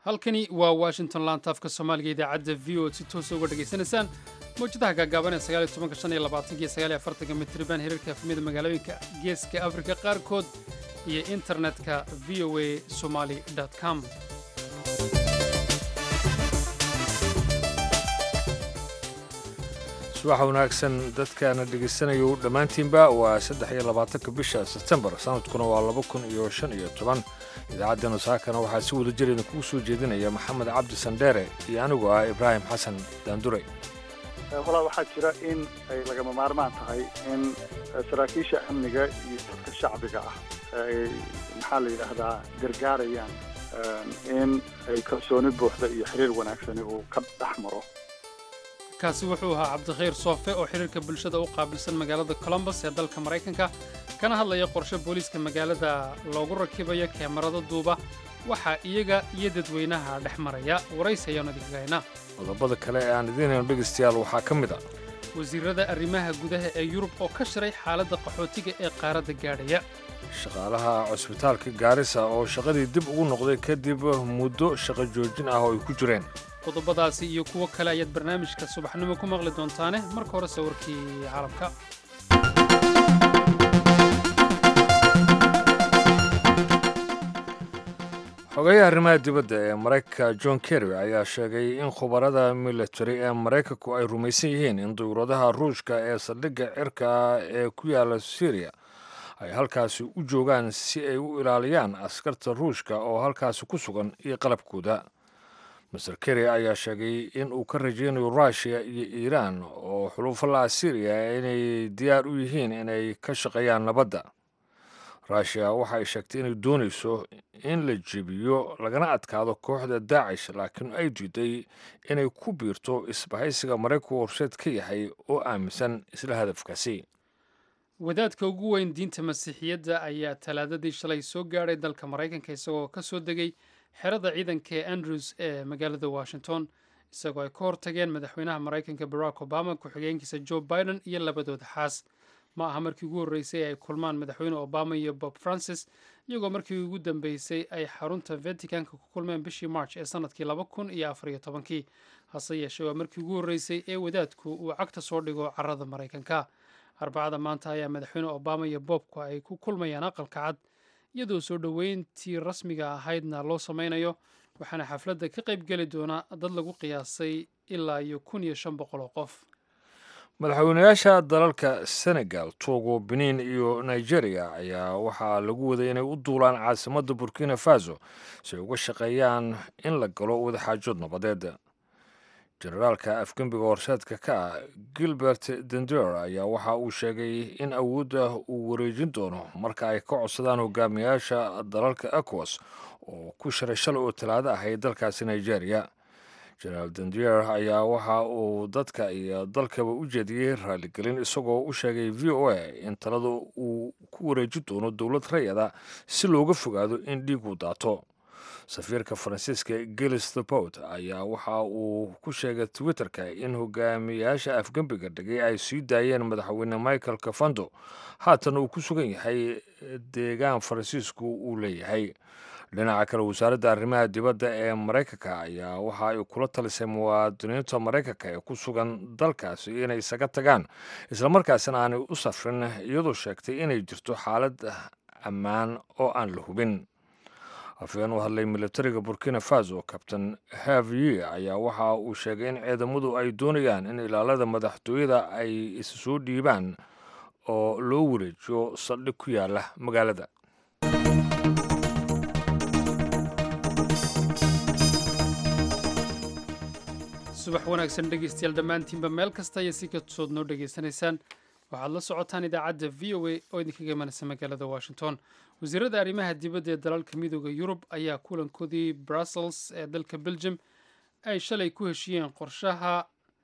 halkani waa washington laantaafka soomaaliga idaacadda v o ad si toosa uga dhegaysanaysaan mawjadaha gaagaaban ee sagaaliyo tobanka shan iyo labaatanka iyo sagaaliyo afartanka mitriban hirarka efmiyada magaalooyinka geeska afrika qaarkood iyo internetka v o a somali com subax wanaagsan dadkaana dhegaysanayo dhammaantiinba waa saddex iyo labaatanka bisha sebtembar sanadkuna waa laba kun iyo shan iyo toban idaacaddana saakana waxaa si wada jir idinkugu soo jeedinaya maxamed cabdi sandheere iyo anigu ah ibraahim xasan daandure walaa waxaa jira in ay lagama maarmaan tahay in saraakiisha amniga iyo dadka shacbiga ah ay maxaa la yidhaahdaa gargaarayaan in ay kalsooni buuxda iyo xiriir wanaagsani uu ka dhex maro kaasi wuxuu ahaa cabdikhayr soofe oo xiriirka bulshada u qaabilsan magaalada colombos ee dalka maraykanka kana hadlaya qorshe booliiska magaalada loogu rakibayo keemarada duuba waxaa iyaga iyo dadweynaha dhex maraya waraysi ayaanu idinkaga haynaa qodobada kale ee aan idiin hayno dhegaystayaal waxaa ka mid a wasiirada arrimaha gudaha ee yurub oo ka shiray xaaladda qaxootiga ee qaaradda gaadhaya shaqaalaha cusbitaalka gaarisa oo shaqadii dib ugu noqday kadib muddo shaqo joojin ah oo ay ku jireen qodobadaasi iyo kuwo kale ayaad barnaamijka subaxnimo ku maqli doontaane marka hore sawirkii caalamka xogeyaha arrimaha dibadda ee maraykanka john kerry ayaa sheegay in khubarada military ee maraykanku ay rumaysan yihiin in dawladaha ruushka ee saldhigga cirka ee ku yaala syriya ay halkaasi u joogaan si ay u ilaaliyaan askarta ruushka oo halkaasi ku sugan iyo qalabkooda master kerry ayaa sheegay in uu ka rajaynayo ruushiya iyo iiraan oo xulufalaha syriya inay diyaar u yihiin inay ka shaqeeyaan nabadda ruushiya waxa ay sheegtay inay doonayso in la jebiyo lagana adkaado kooxda daacish laakiin ay diiday inay ku biirto isbahaysiga maraykanku horseed ka yahay oo aaminsan isla hadafkaasi wadaadka ugu weyn diinta masiixiyadda ayaa talaadadii shalay soo gaadhay dalka maraykanka isagoo ka soo degay xerada ciidanka ee andrews ee magaalada washington isagoo ay ka hortageen madaxweynaha maraykanka barack obama ku-xigeenkiisa joe biden iyo labadooda xaas ma aha markii ugu horreysay ay kulmaan madaxweyne obama iyo bob francis iyagoo markii ugu dambeysay ay xarunta vaticanka ku kulmeen bishii march ee sanadkii laba kun iyo afariyo tobankii hase yeeshee waa markii ugu horreysay ee wadaadku uu cagta soo dhigo carada maraykanka arbacada maanta ayaa madaxweyne obama iyo boobku ay ku kulmayaan aqalka cad iyadoo soo dhoweyntii rasmiga ahaydna loo sameynayo waxaana xafladda ka qayb geli doona dad lagu qiyaasay ilaa iyo kun iyo shan boqol oo qof madaxweynayaasha dalalka senegal togo benin iyo nigeria ayaa waxaa lagu waday inay u duulaan caasimadda burkina faso si ay uga shaqeeyaan in la galo wadaxaajood nabadeed jenaraalka afgembiga horseedka ka ah gilbert dender ayaa waxa uu sheegay in awoodda uu wareejin doono marka ay ka codsadaan hogaamiyaasha dalalka ecowas oo ku shiray shalay oo talaado ahayd dalkaasi nigeria jenaraal dender ayaa waxa uu dadka iyo dalkaba u jeediyey raaligelin isagoo u sheegay v o a in talada uu ku wareejin doono dowlad rayada si looga fogaado in dhiigu daato safiirka faransiiska gilis thepot ayaa waxa uu ku sheegay twitterka in hogaamiyaasha afgembiga dhigay ay sii daayeen madaxweyne michael kafando haatan uu ku sugan yahay deegaan faransiisku uu leeyahay dhinaca kale wasaaradda arrimaha dibadda ee maraykanka ayaa waxa ay kula talisay muwaadiniinta maraykanka ee ku sugan dalkaasi inay isaga tagaan islamarkaasina aanay u safrin iyadoo sheegtay inay jirto xaalad ammaan oo aan la hubin afhayeen u hadlay militariga burkina faso kabtain haviye ayaa waxa uu sheegay in ciidamadu ay doonayaan in ilaalada madaxtooyada ay is soo dhiibaan oo loo wareejiyo saldhig ku yaala magaalada subax wanaagsan dhegeystayaal dhammaantiinba meel kasta iyo si kastood noo dhegaysanaysaan waxaad la socotaan idaacadda v o a oo idinkaga imanaysa magaalada washington wasiirada arrimaha dibadda ee dalalka midooda yurub ayaa kulankoodii brussels ee dalka belgium ay shalay ku heshiiyeen qorshaha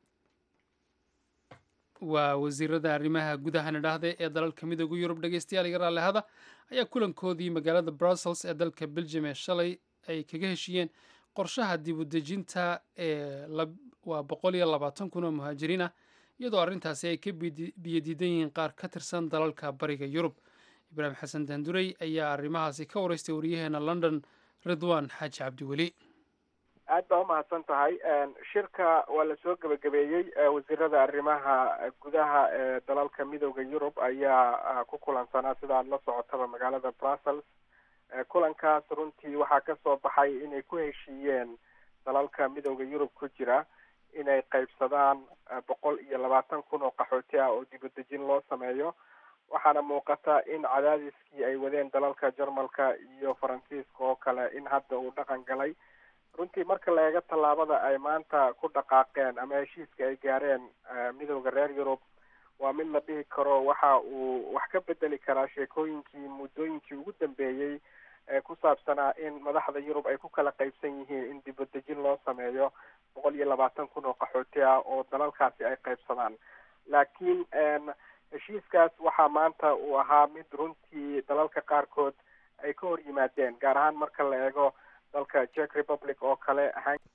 waa wasiirada arrimaha gudahana dhahday ee dalalka midooda yurub dhegeystayaal iga raallihada ayaa kulankoodii magaalada brussels ee dalka belgium ee shalay ay kaga heshiiyeen qorshaha dibudejinta ee waa boqol iyo labaatan kun oo muhaajiriin ah iyadoo arrintaasi ay ka biyadiidan yihiin qaar ka tirsan dalalka bariga yurub ibraahim xasan daandurey ayaa arrimahaasi ka waraystay waryaheena london ridwan xaaji cabdiweli aad baa umahadsan tahay shirka waa lasoo gebagabeeyey wasiirada arrimaha gudaha ee dalalka midooda yurub ayaa ku kulansanaa sida aada la socotaba magaalada brussels kulankaas runtii waxaa kasoo baxay inay ku heshiiyeen dalalka midooda yurub ku jira inay qaybsadaan boqol iyo labaatan kun oo qaxooti ah oo dibadejin loo sameeyo waxaana muuqata in cadaadiskii ay wadeen dalalka jarmalka iyo faransiiska oo kale in hadda uu dhaqan galay runtii marka la eego tallaabada ay maanta ku dhaqaaqeen ama heshiiska ay gaareen midooda reer yurub waa mid la dhihi karo waxa uu wax ka bedeli karaa sheekooyinkii muddooyinkii ugu dambeeyey ee ku saabsanaa in madaxda yurub ay ku kala qaybsan yihiin in dibadejin loo sameeyo boqol iyo labaatan kun oo qaxooti ah oo dalalkaasi ay qaybsadaan laakiin heshiiskaas waxaa maanta uu ahaa mid runtii dalalka qaarkood ay ka hor yimaadeen gaar ahaan marka la eego dalka czech republic oo kale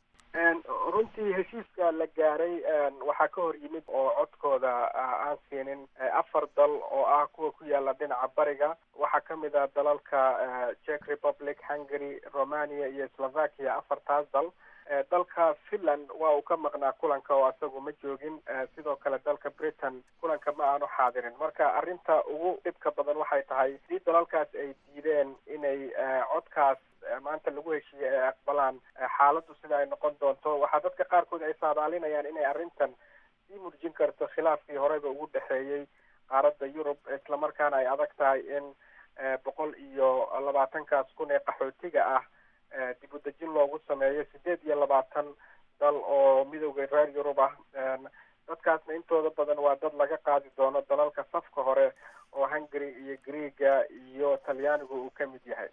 runtii heshiiska la gaaray waxaa ka hor yimid oo codkooda aan siinin afar dal oo ah kuwa ku yaala dhinaca bariga waxaa kamid ah dalalka czech republic hungary romania iyo slovakia afartaas dal dalka finland waa uu ka maqnaa kulanka oo isagu ma joogin sidoo kale dalka britain kulanka ma aanu xaadirin marka arrinta ugu dhibka badan waxay tahay hadii dalalkaas ay diideen inay codkaas maanta lagu heshiiyey ay aqbalaan xaaladdu sida ay noqon doonto waxaa dadka qaarkood ay saadaalinayaan inay arrintan sii murjin karto khilaafkii horeyba ugu dhexeeyey qaaradda yurub islamarkaana ay adag tahay in boqol iyo labaatankaas kun ee qaxootiga ah dib u dejin loogu sameeyo sideed iyo labaatan dal oo midooda reer yurub ah dadkaasna intooda badan waa dad laga qaadi doono dalalka safka hore oo hungary iyo greega iyo talyaanigu uu ka mid yahay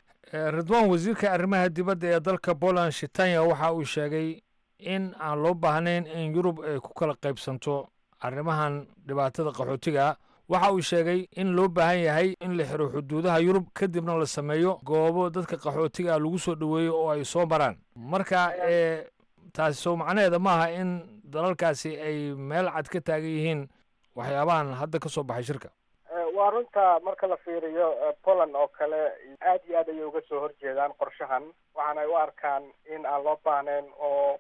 ridwan wasiirka arrimaha dibadda ee dalka poland shitanya waxa uu sheegay in aan loo baahnayn in yurub ay ku kala qaybsanto arrimahan dhibaatada qaxootiga waxa uu sheegay in loo baahan yahay in la xiro xuduudaha yurub kadibna la sameeyo goobo dadka qaxootiga lagu soo dhoweeyo oo ay soo maraan marka taasi soo macnaheeda maaha in dalalkaasi ay meel cad ka taagan yihiin waxyaabahan hadda ka soo baxay shirka waa runta marka la fiiriyo poland oo kale aad iyo aad ayay uga soo horjeedaan qorshahan waxaana ay u arkaan in aan loo baahnayn oo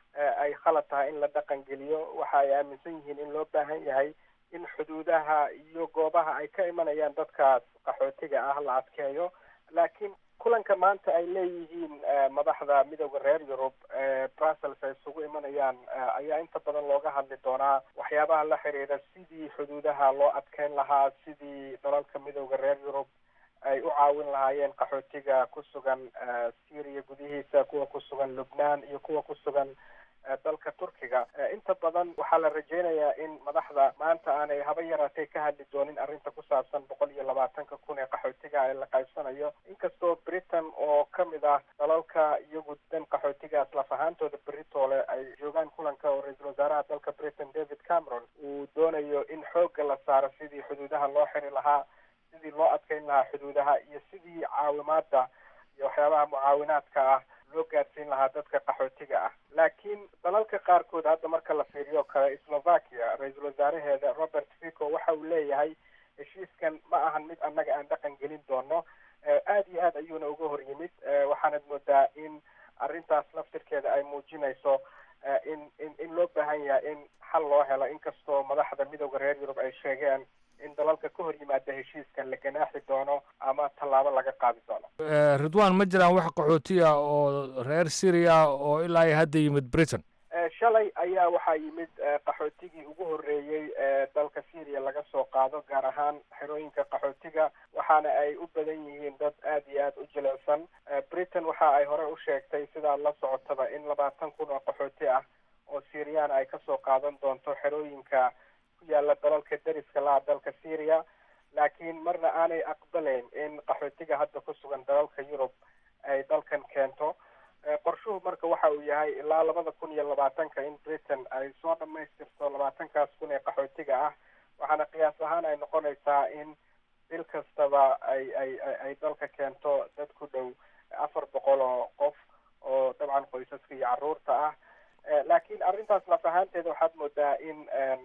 ay khalad tahay in la dhaqan geliyo waxa ay aaminsan yihiin in loo baahan yahay in xuduudaha iyo goobaha ay ka imanayaan dadkaas qaxootiga ah la adkeeyo laakiin kulanka maanta ay leeyihiin madaxda midooda reer yurub brussels ay isugu imanayaan ayaa inta badan looga hadli doonaa waxyaabaha la xiriira sidii xuduudaha loo adkeyn lahaa sidii dalalka midooda reer yurub ay u caawin lahaayeen qaxootiga ku sugan syria gudihiisa kuwa ku sugan lubnaan iyo kuwa ku sugan dalka turkiga inta badan waxaa la rajeynayaa in madaxda maanta aanay haba yaraatay ka hadli doonin arrinta ku saabsan boqol iyo labaatanka kun ee qaxootiga ee la qaybsanayo inkastoo britain oo kamid ah dalalka iyagu dan qaxootigaas laf ahaantooda beritoole ay joogaan kulanka oo ra-iisul wasaaraha dalka britain david cameron uu doonayo in xoogga la saaro sidii xuduudaha loo xiri lahaa sidii loo adkeyn lahaa xuduudaha iyo sidii caawimaada iyo waxyaabaha mucaawinaadka ah loo gaarsiin lahaa dadka qaxootiga ah laakiin dalalka qaarkood hadda marka la fiiriyo kale slovakia ra-iisul wasaaraheeda robert fico waxa uu leeyahay heshiiskan ma ahan mid annaga aan dhaqan gelin doono aad iyo aad ayuuna uga hor yimid waxaanad moodaa in arrintaas laftirkeeda ay muujinayso in in in loo baahan yahay in xal loo helo inkastoo madaxda midooda reer yurub ay sheegeen in dalalka ka hor yimaada heshiiskan la ganaaxi doono ama tallaabo laga qaadi doono ridwan ma jiraan wax qaxootiya oo reer syria oo ilaa iyo hadda yimid britain shalay ayaa waxaa yimid qaxootigii ugu horreeyey ee dalka syria laga soo qaado gaar ahaan xerooyinka qaxootiga waxaana ay u badan yihiin dad aad iyo aad u jilicsan britain waxa ay hore u sheegtay sidaad la socotaba in labaatan kun oo qaxooti ah oo syriyaana ay kasoo qaadan doonto xerooyinka ku yaala dalalka deriska laha dalka syria laakiin marna aanay aqbalayn in qaxootiga hadda ku sugan dalalka yurub ay dalkan keento qorshuhu marka waxa uu yahay ilaa labada kun iyo labaatanka in britain ay soo dhamaystirto labaatankaas kun ee qaxootiga ah waxaana qiyaas ahaan ay noqonaysaa in bil kastaba ay ay ay dalka keento dad ku dhow afar boqol oo qof oo dabcan qoysaska iyo carruurta ah laakiin arrintaas laf ahaanteeda waxaad moodaa in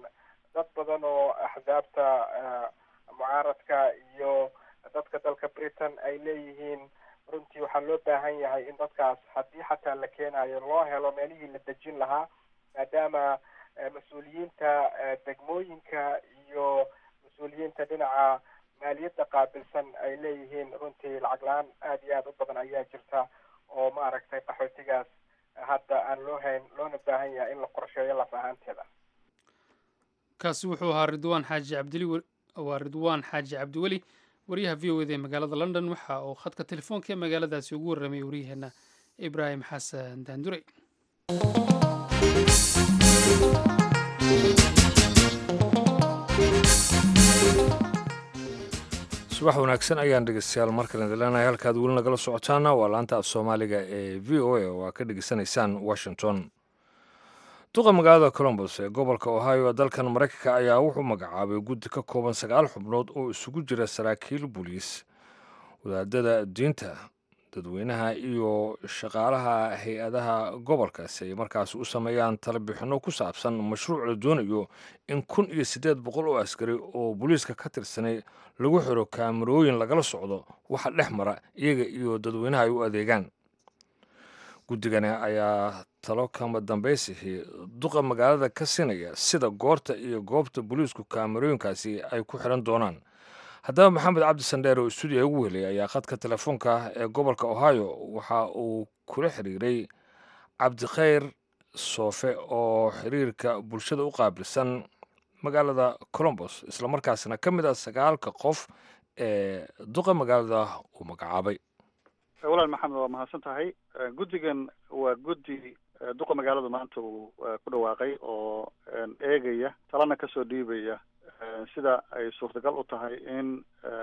dad badan oo axsaabta mucaaradka iyo dadka dalka britain ay leeyihiin runtii waxaa loo baahan yahay in dadkaas haddii xataa la keenayo loo helo meelihii la dejin lahaa maadaama mas-uuliyiinta degmooyinka iyo mas-uuliyiinta dhinaca maaliyadda qaabilsan ay leeyihiin runtii lacag la-aan aada iyo aada u badan ayaa jirta oo maaragtay qaxootigaas hadda aan loo hayn loona baahan yahay in la qorsheeyo laf ahaanteeda kaasi wuxuu ahaa ridwaan xaaji cabdili waa ridwaan xaaji cabdiweli wariyaha v o eda ee magaalada london waxa uu khadka telefoonka ee magaaladaasi ugu warramay waryaheena ibraahim xasan daandure subax wanaagsan ayaan dhegeystayaal markale dileenahay halkaad weli nagala socotaana waa laanta af soomaaliga ee v o a oo aa ka dhegeysanaysaan washington duqa magaalada colombos ee gobolka ohio ee dalkan maraykanka ayaa wuxuu magacaabay guddi ka kooban sagaal xubnood oo isugu jira saraakiil booliis wadaadada diinta dadweynaha iyo shaqaalaha hay-adaha gobolkaasi ay markaas u sameeyaan talabixinno ku saabsan mashruuc la doonayo in kun iyo siddeed boqol oo askari oo booliiska ka tirsanay lagu xiro kaamarooyin lagala socdo waxa dhex mara iyaga iyo dadweynaha ay u adeegaan guddigani ayaa talo kama dambaysihii duqa magaalada ka sinaya sida goorta iyo goobta booliisku kaamarooyinkaasi ay ku xiran doonaan haddaba maxamed cabdi sandheer oo stuudiya ugu helay ayaa khadka telefoonka ee gobolka ohio waxa uu kula xiriiray cabdikhayr soofe oo xiriirka bulshada u qaabilsan magaalada colombos islamarkaasna ka mid ah sagaalka qof ee duqa magaalada uu magacaabay walaal maxamed waa mahadsan tahay guddigan waa guddi duqa magaalada maanta uu ku dhawaaqay oo eegaya talana kasoo dhiibaya sida ay suurtagal u tahay in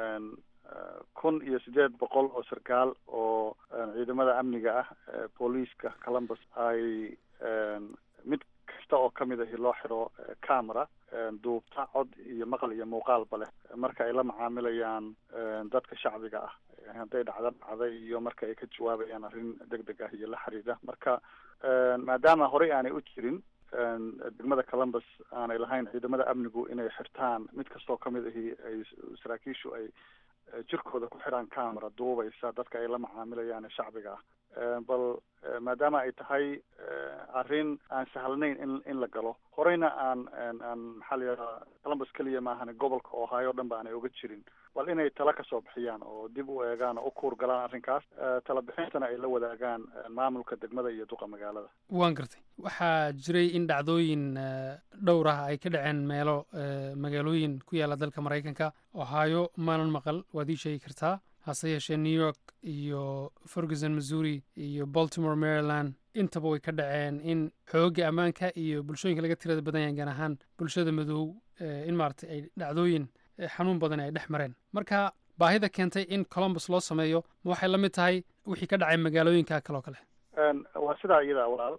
kun iyo siddeed boqol oo sarkaal oo ciidamada amniga ah booliiska columbus ay mid kasta oo kamid ahi loo xiro camera duubta cod iyo maqal iyo muuqaalba leh marka ay la macaamilayaan dadka shacbiga ah hadday dhacdo dhacda iyo marka ay ka jawaabayaan arrin deg deg ah iyo la xiriira marka maadaama horey aanay u jirin degmada columbus aanay lahayn ciidamada amnigu inay xirtaan mid kastoo kamid ahi ay saraakiishu ay jirkooda ku xidhaan camera duubaysa dadka ay la macaamilayaan ee shacbiga ah bal maadaama ay tahay arrin aan sahlanayn in in la galo horeyna aan aan maxaa la yidhaha columbus keliya maahane gobolka ohio o dhan ba aanay oga jirin bal inay tala kasoo bixiyaan oo dib u eegaan oo u kuur galaan arrinkaas tala bixintana ay la wadaagaan maamulka degmada iyo duqa magaalada waan gartay waxaa jiray in dhacdooyin dhowr ah ay ka dhaceen meelo magaalooyin ku yaalla dalka maraykanka ohio maanan maqal waad ii sheegi kartaa hase yeeshee new york iyo ferguson missouri iyo baltimore maryland intaba way ka dhaceen in xoogga ammaanka iyo bulshooyinka laga tirada badan yahay gaar ahaan bulshada madow in maaragtay ay dhacdooyin xanuun badan ay dhex mareen marka baahida keentay in columbus loo sameeyo ma waxay la mid tahay wixii ka dhacay magaalooyinka kaloo kale waa sidaa iyada walaal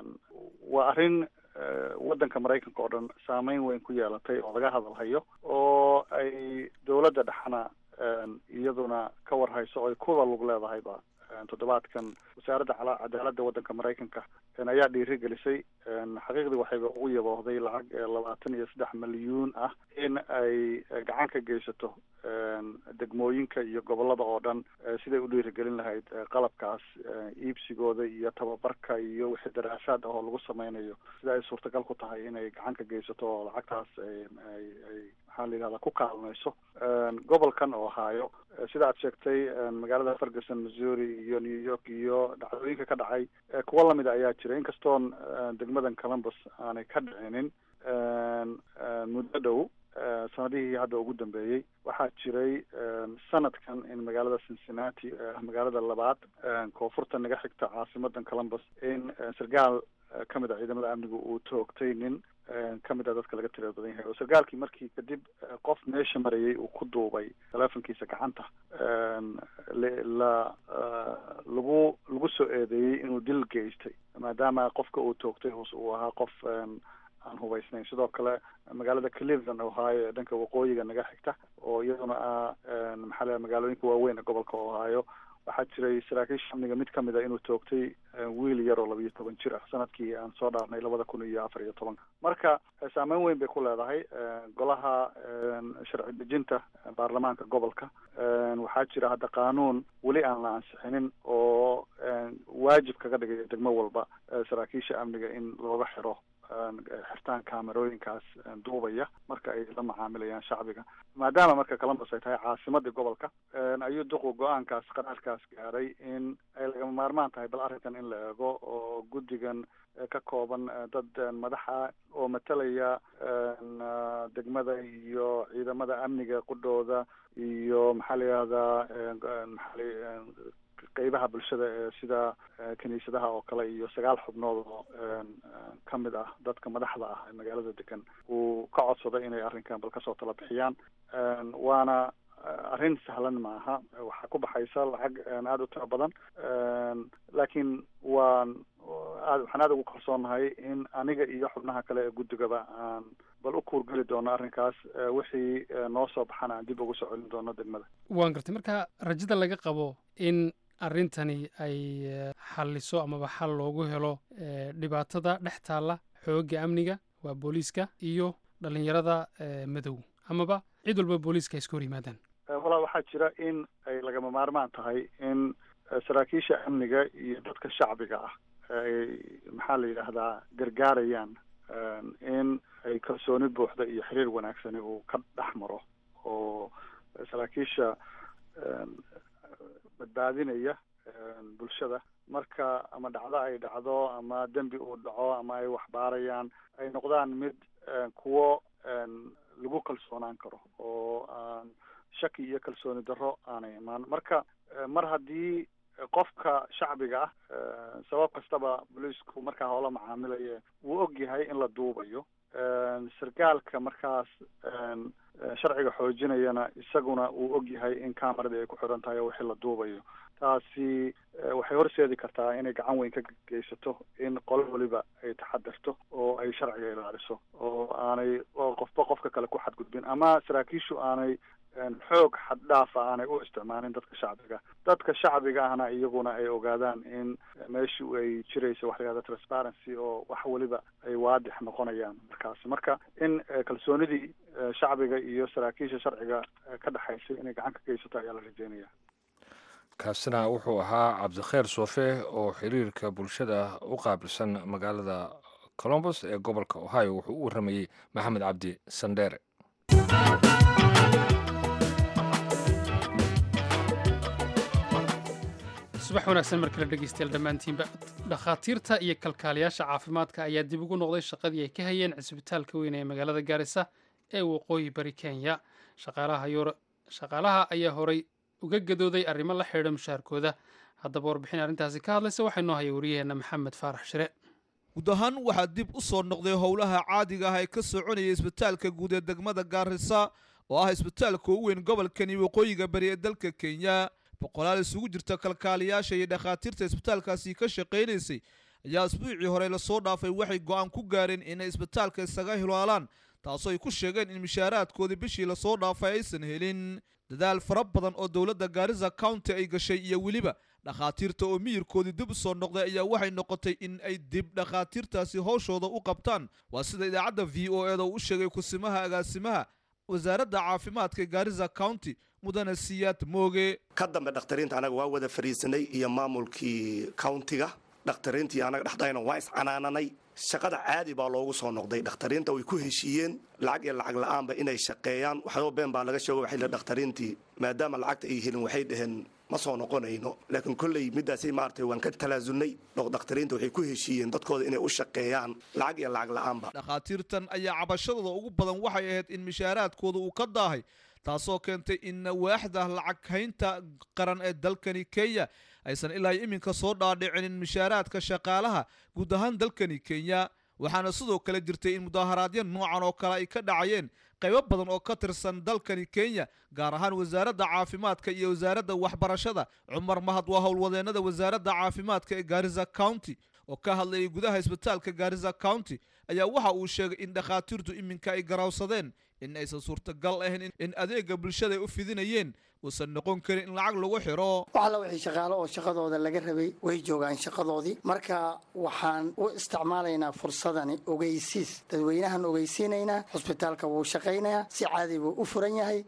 waa arrin waddanka maraykanka oo dhan saameyn weyn ku yeelatay oo laga hadalhayo oo ay dowladda dhexna iyaduna ka warhayso oo ay kuwa lug leedahayba toddobaadkan wasaaradda cadaaladda waddanka maraykanka ayaa dhiirigelisay xaqiiqdii waxayba ugu yaboohday lacag labaatan iyo saddex milyuun ah in ay gacan ka geysato degmooyinka iyo gobolada oo dhan siday u dhiirigelin lahayd qalabkaas iibsigooda iyo tababarka iyo wixii daraasaad ah oo lagu sameynayo sida ay suurtagal ku tahay inay gacan ka geysato oo lacagtaas ay ay ay maxaa la yidhahda ku kaalmayso gobolkan oo haayo sida aad sheegtay magaalada ferguson missouri iyo new york iyo dhacdooyinka ka dhacay kuwo lamida ayaa jira inkastoon degmadan columbus aanay ka dhicinin muddo dhow sanadihii hadda ugu dambeeyey waxaa jiray sanadkan in magaalada cincinnati magaalada labaad koonfurta naga xigta caasimadan columbus in sarkaal kamid a ciidamada amnigu uu toogtay nin kamid a dadka laga tirada badan yahay oo sarkaalkii markii kadib qof meesha marayay uu ku duubay telefonkiisa gacanta la lagu lagu soo eedeeyey inuu dil geystay maadaama qofka uu toogtay uu ahaa qof aan hubaysnayn sidoo kale magaalada cleveland ohio ee dhanka waqooyiga naga xigta oo iyaduna ah maxaa la magaalooyinka waaweyn ee gobolka ohio waxaa jiray saraakiisha amniga mid kamid a inuu toogtay wiil yar oo labiiyo toban jir ah sanadkii aan soo dhaarnay labada kun iyo afar iyo tobanka marka saameyn weyn bay ku leedahay golaha sharci dejinta baarlamaanka gobolka waxaa jira hadda qaanuun weli aan la ansixinin oo waajib kaga dhigaya degmo walba saraakiisha amniga in looga xiro xirtaan kaamerooyinkaas duubaya marka ay la macaamilayaan shacbiga maadaama marka columbus ay tahay caasimadii gobolka ayuu duqu go-aankaas qaraarkaas gaaray in ay lagama maarmaan tahay bal arrinkan in la eego oo guddigan ka kooban dad madaxa oo matalaya degmada iyo ciidamada amniga qudhooda iyo maxaa la yihahdaa maxaa qeybaha bulshada ee sida kiniisadaha oo kale iyo sagaal xubnood oo ka mid ah dadka madaxda ah ee magaalada degan uu ka codsaday inay arrinkan bal kasoo tala bixiyaan waana arrin sahlan maaha waxaa ku baxaysa lacag aada u tiro badan laakiin waan aad waxaan aada ugu kalsoonahay in aniga iyo xubnaha kale ee guddigaba aan bal u kuurgeli doono arrinkaas wixii noo soo baxana aan dib ugu soo celin doono degmada waan gartay marka rajada laga qabo in arrintani ay xalliso amaba xal loogu helo dhibaatada dhex taalla xoogga amniga waa booliiska iyo dhallinyarada madow amaba cid walba booliiska ay iska hor yimaadaan walaa waxaa jira in ay lagama maarmaan tahay in saraakiisha amniga iyo dadka shacbiga ah ay maxaa la yidhaahdaa gargaarayaan in ay kalsooni buuxda iyo xiriir wanaagsani uu ka dhex maro oo saraakiisha badbaadinaya bulshada marka ama dhacdo ay dhacdo ama dembi uu dhaco ama ay waxbaarayaan ay noqdaan mid kuwo lagu kalsoonaan karo oo aan shaki iyo kalsooni darro aanay imaan marka mar haddii qofka shacbiga ah sabab kastaba booliisku markaa hoola macaamilaya wuu og yahay in la duubayo sarkaalka markaas sharciga xoojinayana isaguna uu og yahay in cameradii ay ku xiran tahay oo wixii la duubayo taasi waxay horseedi kartaa inay gacan weyn ka geysato in qolo waliba ay taxadirto oo ay sharciga ilaaliso oo aanay qofba qofka kale ku xadgudbin ama saraakiishu aanay xoog xad dhaafa aanay u isticmaalin dadka shacbiga dadka shacbiga ahna iyaguna ay ogaadaan in meeshii ay jirayso waxa la yihahda transparency oo wax weliba ay waadix noqonayaan markaasi marka in kalsoonidii shacbiga iyo saraakiisha sharciga ka dhexaysay inay gacan ka geysato ayaa la rajeynaya kaasina wuxuu ahaa cabdikheer soofe oo xiriirka bulshada u qaabilsan magaalada colombus ee gobolka ohio wuxuu u warramayey maxamed cabdi sandheere subax wanaagsan mar kale dhegeystayaal dhammaantiinba dhakhaatiirta iyo kalkaaliyaasha caafimaadka ayaa dib ugu noqday shaqadii ay ka hayeen cisbitaalka weyn ee magaalada gaarisa ee waqooyi bari kenya shaqaalaha ayaa horay uga gadooday arrimo la xidhiidha mushaarkooda haddaba warbixin arrintaasi ka hadlaysa waxay noo haya wariyaheenna maxamed faarax shire guud ahaan waxaa dib u soo noqday howlaha caadiga ah ee ka soconaya isbitaalka guud ee degmada gaarisa oo ah isbitaalka ugu weyn gobolkani waqooyiga bari ee dalka kenya boqolaal isugu jirta kalkaaliyaasha iyo dhakhaatiirta isbitaalkaasi ka shaqaynaysay ayaa asbuucii hore lasoo dhaafay waxay go'aan ku gaareen inay isbitaalka isaga hilaalaan taasoo ay ku sheegeen in mishaaraadkoodii bishii lasoo dhaafay aysan helin dadaal fara badan oo dowladda gaarisa county ay gashay iyo weliba dhakhaatiirta oo miyirkoodii dib u soo noqday ayaa waxay noqotay in ay dib dhakhaatiirtaasi howshooda u qabtaan waa sida idaacadda v o eda uu u sheegay kusimaha agaasimaha wasaaradda caafimaadka gaarisa county mudane siyaad mooge ka dambe dhakhtariinta anaga waa wada fariisanay iyo maamulkii countiga dhakhtariintii anaga dhexdayna waa iscanaananay shaqada caadi baa loogu soo noqday dhakhtariinta way ku heshiiyeen lacag iyo lacag la-aanba inay shaqeeyaan waxyaba been baa laga sheego waxay dhakhtariintii maadaama lacagta ay helin waxay dhaheen ma soo noqonayno laakiin kolley middaasay maaragtay waan ka talaasulnay dhakhtariinta waxay ku heshiiyeen dadkooda inay u shaqeeyaan lacag iyo lacag la-aanba dhakhaatiirtan ayaa cabashadooda ugu badan waxay ahayd in mishaaraadkooda uu ka daahay taasoo keentay in waaxda lacag haynta qaran ee dalkani kenya aysan ilaa iminka soo dhaadhicinin mishaaraadka shaqaalaha guud ahaan dalkani kenya waxaana sidoo kale jirtay in mudaaharaadyo noocan oo kale ay ka dhacayeen qaybo badan oo ka tirsan dalkani kenya gaar ahaan wasaaradda caafimaadka iyo wasaaradda waxbarashada cumar mahad waa howlwadeennada wasaaradda caafimaadka ee gaarisa county oo ka hadlayay gudaha isbitaalka gaarisa county ayaa waxa uu sheegay in dhakhaatiirtu iminka ay garawsadeen in aysan suurtagal ahayn in adeega bulshada ay u fidinayeen uusan noqon karin in lacag lagu xiro wax alla wixii shaqaalo oo shaqadooda laga rabay way joogaan shaqadoodii marka waxaan u isticmaalaynaa fursadani ogeysiis dadweynahan ogeysiinaynaa hosbitaalka wuu shaqaynayaa si caadi buu u furan yahay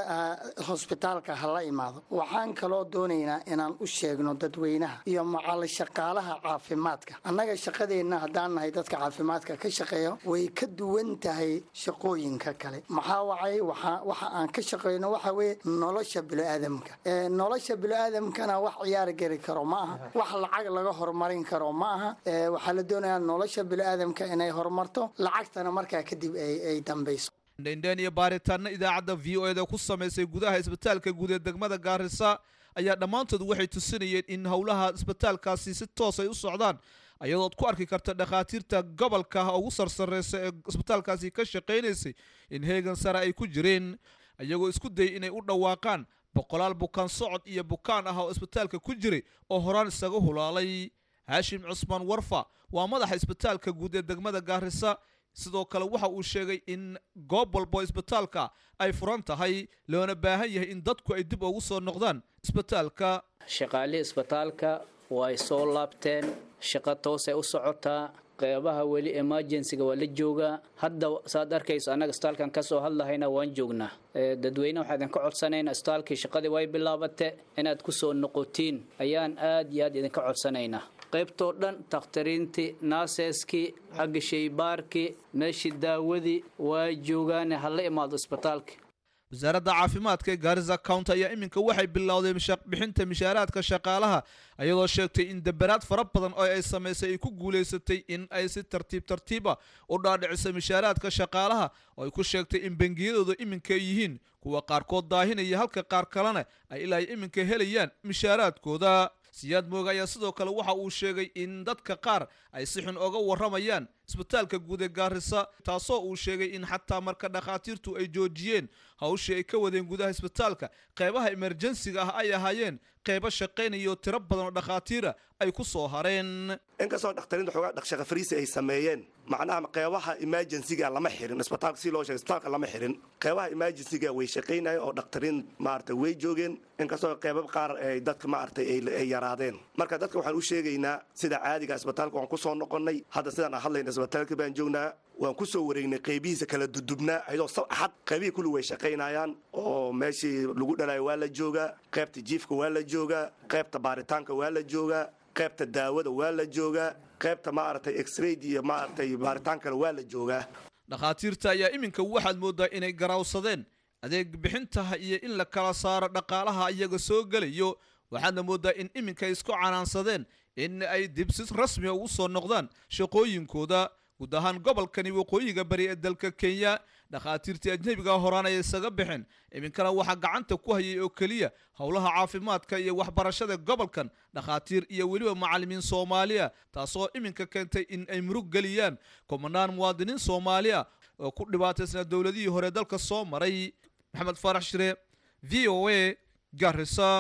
hosbitaalka ha la imaado waxaan kaloo doonaynaa inaan u sheegno dadweynaha iyo macal shaqaalaha caafimaadka annaga shaqadeenna haddaan nahay dadka caafimaadka ka shaqeeya way ka duwan tahay shaqooyinka kale maxaa wacay waxa aan ka shaqeyno waxa weye nolosha biniaadamka nolosha biniaadamkana wax ciyaar geli karo ma aha wax lacag laga horumarin karo ma aha waxaa la doonayaa nolosha biniaadamka inay horumarto lacagtana markaa kadib ay dambayso dhendhen iyo baaritaano idaacadda v o eda ku samaysay gudaha isbitaalka guud ee degmada gaarisa ayaa dhammaantood waxay tusinayeen in howlaha isbitaalkaasi si toos ay u socdaan ayadood ku arki karta dhakhaatiirta gobolka ugu sarsareysa ee isbitaalkaasi ka shaqaynaysay in heegan sare ay ku jireen iyagoo isku dayay inay u dhawaaqaan boqolaal bukaan socod iyo bukaan ah oo isbitaalka ku jiray oo horaan isaga hulaalay haashim cusmaan warfa waa madaxa isbitaalka guud ee degmada gaarisa sidoo kale waxa uu sheegay in goob walbo isbitaalka ay furan tahay loona baahan yahay in dadku ay dib ugu soo noqdaan isbitaalka shaqaalihii isbitaalka way soo laabteen shaqo toosay u socotaa qeybaha weli emergencyga waa la joogaa hadda saad arkayso annaga isbitaalkan ka soo hadlahayna waan joognaa dadweyne waxaa idinka codsanaynaa isbitaalkii shaqadii way bilaabate inaad ku soo noqotiin ayaan aad iyo aad idinka codsanaynaa qaybtoo dhan takhtariintii naaseskii xagga shaybaarkii meeshii daawadii waa joogaane ha la imaado isbitaalka wasaaradda caafimaadka ee gaarisa county ayaa iminka waxay bilowday bixinta mishaaraadka shaqaalaha iyadoo sheegtay in deberaad fara badan oo ay samaysay ay ku guulaysatay in ay si tartiib tartiiba u dhaadhiciso mishaaraadka shaqaalaha oo ay ku sheegtay in bangiyadooda iminka ay yihiin kuwa qaarkood daahinaya halka qaar kalena ay ilaa iminka helayaan mishaaraadkooda siyaad mooga ayaa sidoo kale waxa uu sheegay in dadka qaar ay si xun oga warramayaan isbitaalka guud ee gaarisa taasoo uu sheegay in xataa marka dhakhaatiirtu ay joojiyeen hawshii ay ka wadeen gudaha isbitaalka qeybaha emerjensiga ah ay ahaayeen qeybo shaqaynayo tiro badan oo dhakhaatiira ay ku soo hareen inkastoo dhakhtariinta xoogaa dhaqshaqa fariisi ay sameeyeen macnaha qeybaha emergencyga lama xirin isbitaalka si loo sheegay isbitaalka lama xirin qeybaha emergencyga way shaqaynayeen oo dhakhtariin maaragtay way joogeen inkastoo qeybab qaar ay dadka maaragtay ay yaraadeen marka dadka waxaan u sheegaynaa sida caadiga isbitaalka waan ku soo noqonnay hadda sidaan aan hadlayna isbitaalka baan joognaa waan ku soo wareegnay qeybihiisa kala dudubnaa ayadoo sab axad qeybihii kulli way shaqaynayaan oo meeshii lagu dhalayo waa la joogaa qeybta jiifka waa la joogaa qeybta baaritaanka waa la joogaa qaybta daawada waa la joogaa qaybta maaragtay exrayd iyo maaragtay baaritaankana waa la joogaa dhakhaatiirta ayaa iminka waxaad mooddaa inay garaawsadeen adeeg bixintaha iyo in la kala saaro dhaqaalaha iyaga soo gelayo waxaadna mooddaa in iminka ay isku canaansadeen in ay dibsi rasmiga ugu soo noqdaan shaqooyinkooda guud ahaan gobolkani waqooyiga bari ee dalka kenya dhakhaatiirtii ajnebiga horaan ay isaga bixeen iminkana waxaa gacanta ku hayay oo keliya howlaha caafimaadka iyo waxbarashada gobolkan dhakhaatiir iyo weliba macallimiin soomaaliya taasoo iminka keentay in ay murug geliyaan kumanaan muwaadiniin soomaaliya oo ku dhibaataysnaa dowladihii hore dalka soo maray maxamed faarax shire v o a garisa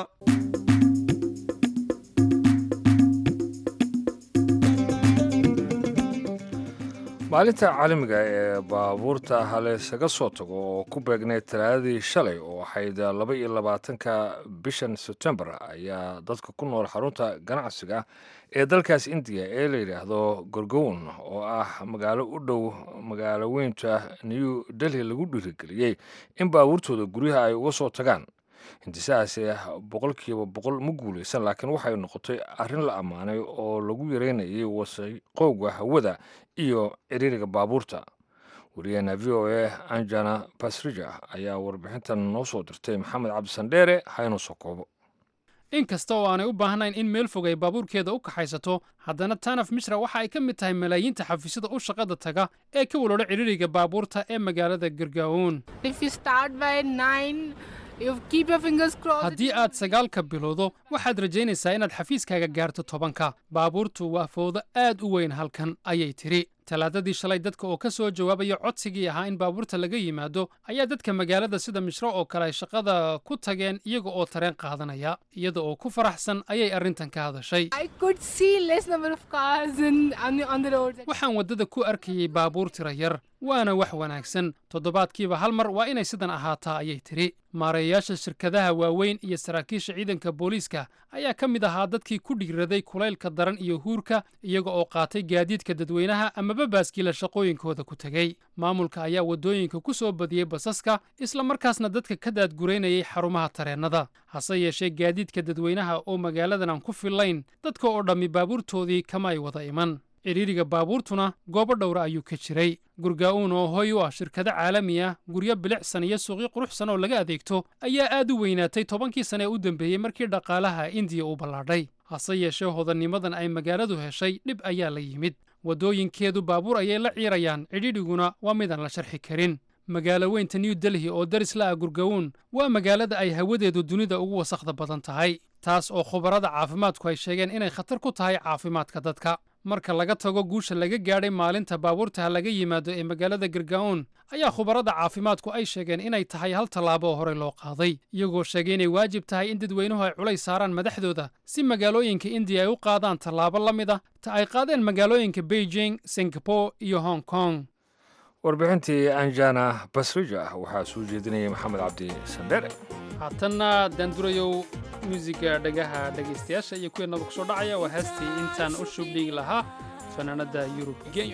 maalinta caalamiga ee baabuurta haleysaga soo tago oo ku beegneyd talaadadii shalay oo ahayd laba iyo labaatanka bishan sebtembar ayaa dadka ku nool xarunta ganacsiga ee dalkaas indiya ee la yidhaahdo gorgown oo ah magaalo u dhow magaalo weynta new delhi lagu dhiirigeliyey in baabuurtooda guryaha ay uga soo tagaan hindisahaasi boqolkiiba boqol ma guulaysan laakiin waxay noqotay arrin la ammaanay oo lagu yareynayay wasaqowga hawada iyo ciriiriga baabuurta wariyaheena v o a anjana basrija ayaa warbixintan noo soo dirtay maxamed cabdisandheere haynu soo koobo in kasta oo aanay u baahnayn in meel fog ay baabuurkeeda u kaxaysato haddana tanaf mishra waxa ay ka mid tahay malaayiinta xafiisyada u shaqada taga ee ka waloola ciriiriga baabuurta ee magaalada gargaawon haddii aad sagaalka bilowdo waxaad rajaynaysaa inaad xafiiskaaga gaarto tobanka baabuurtu waa fowdo aad u weyn halkan ayay tidhi talaadadii shalay dadka oo ka soo jawaabaya codsigii ahaa in baabuurta laga yimaado ayaa dadka magaalada sida mishro oo kale ay shaqada ku tageen iyaga oo tareen qaadanaya iyada oo ku faraxsan ayay arrintan ka hadashay waxaan waddada ku arkayay baabuur tira yar waana wax wanaagsan toddobaadkiiba hal mar waa inay sidan ahaataa ayay tidhi maareeyayaasha shirkadaha waaweyn iyo saraakiisha ciidanka booliiska ayaa ka mid ahaa dadkii ku dhigraday kulaylka daran iyo huurka iyaga oo qaatay gaadiidka dadweynaha amaba baaskiila shaqooyinkooda ku tegey maamulka ayaa waddooyinka ku soo badiyey basaska isla markaasna dadka ka daadguraynayay xarumaha tareennada hase yeeshee gaadiidka dadweynaha oo magaaladan aan ku fillayn dadka oo dhammi baabuurtoodii kama ay wada iman cidhiiriga baabuurtuna goobo dhowra ayuu ka jiray gurgaa'uun oo hoy u ah shirkado caalami ah guryo bilicsan iyo suuqyo quruxsan oo laga adeegto ayaa aad u weynaatay tobankii sane ee u dambeeyey markii dhaqaalaha indiya uu ballaadhay hase yeeshee hodannimadan ay magaaladu heshay dhib ayaa la yimid waddooyinkeedu baabuur ayay la ciirayaan cidhiidhiguna waa midaan la sharxi karin magaalo weynta new delhi oo daris la ah gurgawuun waa magaalada ay hawadeedu dunida ugu wasakhda badan tahay taas oo khubarada caafimaadku ay sheegeen inay khatar ku tahay caafimaadka dadka marka laga tago guusha laga gaadhay maalinta baabuurtaha laga yimaado ee magaalada gargaa'uun ayaa khubarada caafimaadku ay sheegeen inay tahay hal tallaabo oo horey loo qaaday iyagoo sheegay inay waajib tahay in dadweynuhu ay culays saaraan madaxdooda si magaalooyinka indiya ay u qaadaan tallaabo la mid ah ta ay qaadeen magaalooyinka beijing singapore iyo hong kong warbixintii anjana basrija waxaa soo jeedinayay maxamed cabdi sandheere haatanna daandurayow muusiga dhagaha dhegaystayaasha iyo kuweenaba ku soo dhacaya waa heestii intaan u shubdhigi lahaa fanaanadda yurub genyo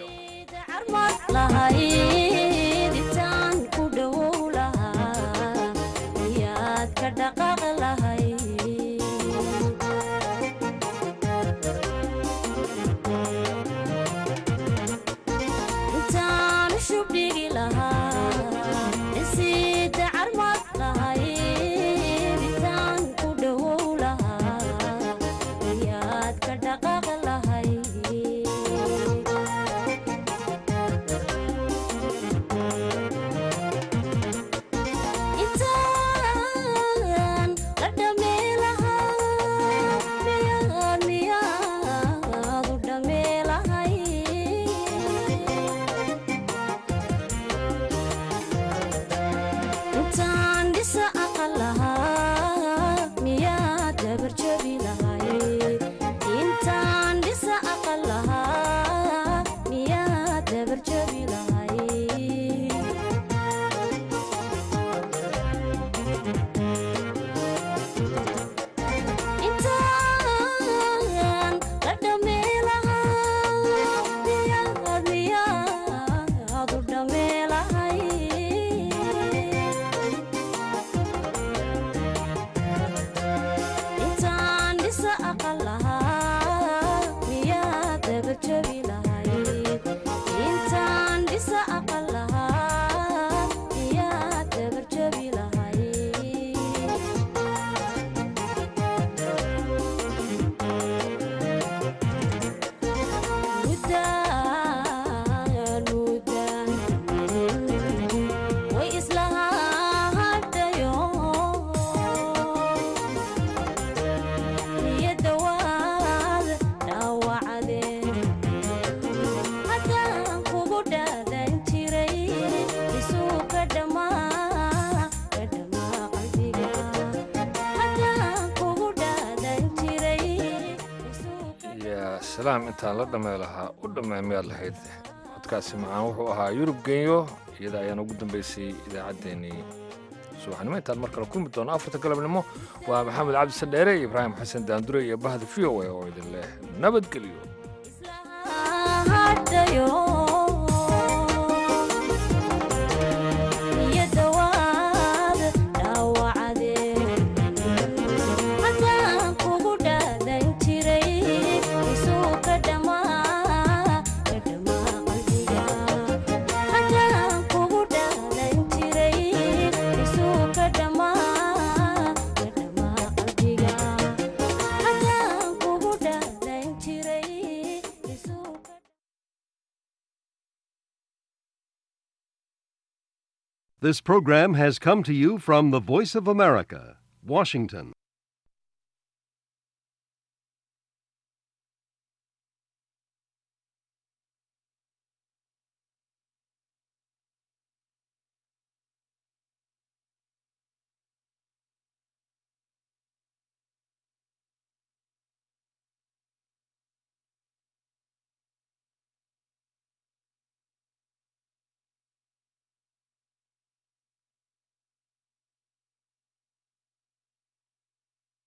salaam intaan la dhammey lahaa u dhammey miyaad lahayd codkaasi macaan wuxuu ahaa yurub genyo iyada ayaan ugu dambaysay idaacaddeenii subaxnimo intaan mar kale kulmi doono afarta galabnimo waa maxamed cabdi sandheere iyo ibraahim xasan daandure iyo bahda v o a oo idin leh nabadgelyo This program has come to you from the Voice of America, Washington.